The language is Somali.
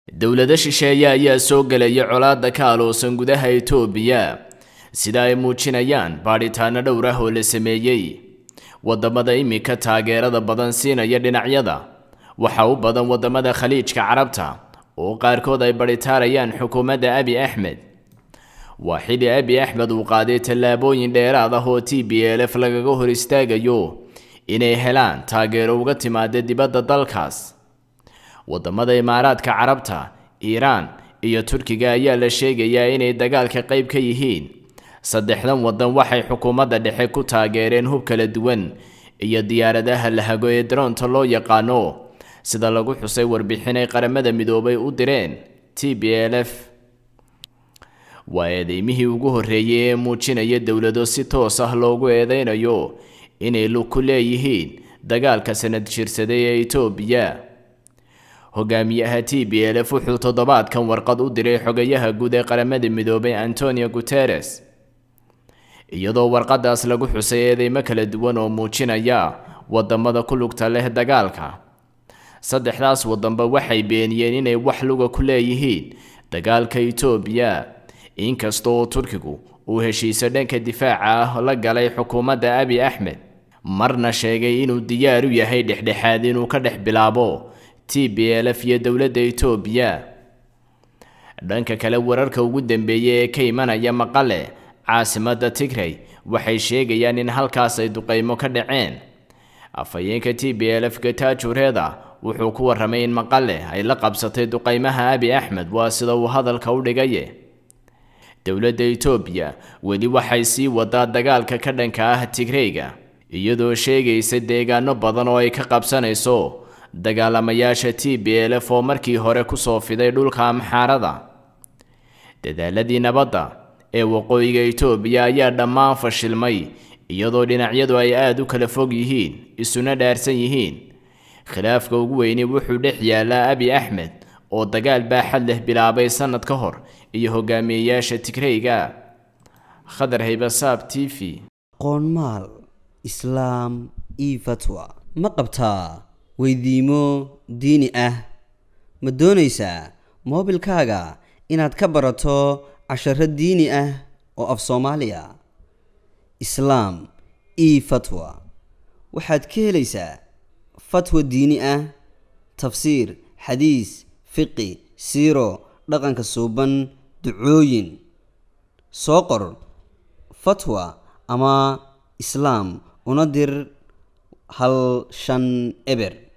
dowlado shisheeye ayaa soo gelaya colaadda ka aloosan gudaha itoobiya sida ay muujinayaan baadhitaano dhowr ah oo la sameeyey wadamada iminka taageerada badan siinaya dhinacyada waxa u badan wadamada khaliijka carabta oo qaarkood ay badhitaarayaan xukuumadda abi axmed waa xili abi axmed uu qaaday tallaabooyin dheeraad ah oo t b l f lagaga hor istaagayo inay helaan taageero uga timaada dibadda dalkaas wadamada imaaraadka carabta iiraan iyo turkiga ayaa la sheegayaa inay dagaalka qayb ka yihiin saddexdan wadan waxay xukuumadda dhexe ku taageereen hub kala duwan iyo diyaaradaha la hago ee daroonta loo yaqaano sida lagu xusay warbixin ay qaramada midoobay u direen t b l f waa eedeymihii ugu horreeyey ee muujinaya dowlado si toos ah loogu eedeynayo inay lug ku leeyihiin dagaalka sanad jirsaday ee itoobiya hogaamiyaha t b l f wuxuu toddobaadkan warqad u diray xogayaha guud ee qaramada midoobay antonio guteres iyadoo warqadaas lagu xusay eedeymo kala duwan oo muujinaya wadamada ku lugta leh dagaalka saddexdaas wadanba waxay beeniyeen inay wax luga ku leeyihiin dagaalka itoobiya inkasta oo turkigu uu heshiiso dhanka difaaca ah la galay xukuumadda abi axmed marna sheegay inuu diyaar u yahay dhexdhexaad inuu ka dhex bilaabo t b l f iyo dowladda itoobiya dhanka kale wararka ugu dambeeyay ee ka imanaya maqale caasimadda tigray waxay sheegayaan in halkaas ay duqeymo ka dhaceen afhayeenka t b l f gatajureeda wuxuu ku warramay in maqale ay la qabsatay duqeymaha abi axmed waa sida uu hadalka u dhigaye dowladda itoobiya weli waxay sii wadaa dagaalka ka dhanka ah tigrayga iyadoo sheegaysa deegaano badan oo ay ka qabsanayso dagaalamayaasha t b l f oo markii hore kusoo fiday dhulka amxaarada dadaaladii nabadda ee waqooyiga itoobiya ayaa dhammaan fashilmay iyadoo dhinacyadu ay aada u kala fog yihiin isuna dhaarsan yihiin khilaafka ugu weyni wuxuu dhex yaalaa abi axmed oo dagaal baaxad leh bilaabay sannad ka hor iyo hogaamiyeyaasha tigrayga khadar haybasaab t v qoonmaal islaam io fatwa ma qabtaa weydiimo diini ah ma doonaysaa moobilkaaga inaad ka barato casharo diini ah oo af soomaaliya islaam io fatwa waxaad ka helaysaa fatwa diini ah tafsiir xadiis fiqi siiro dhaqanka suuban ducooyin soo qor fatwa ama islaam una dir hal shan eber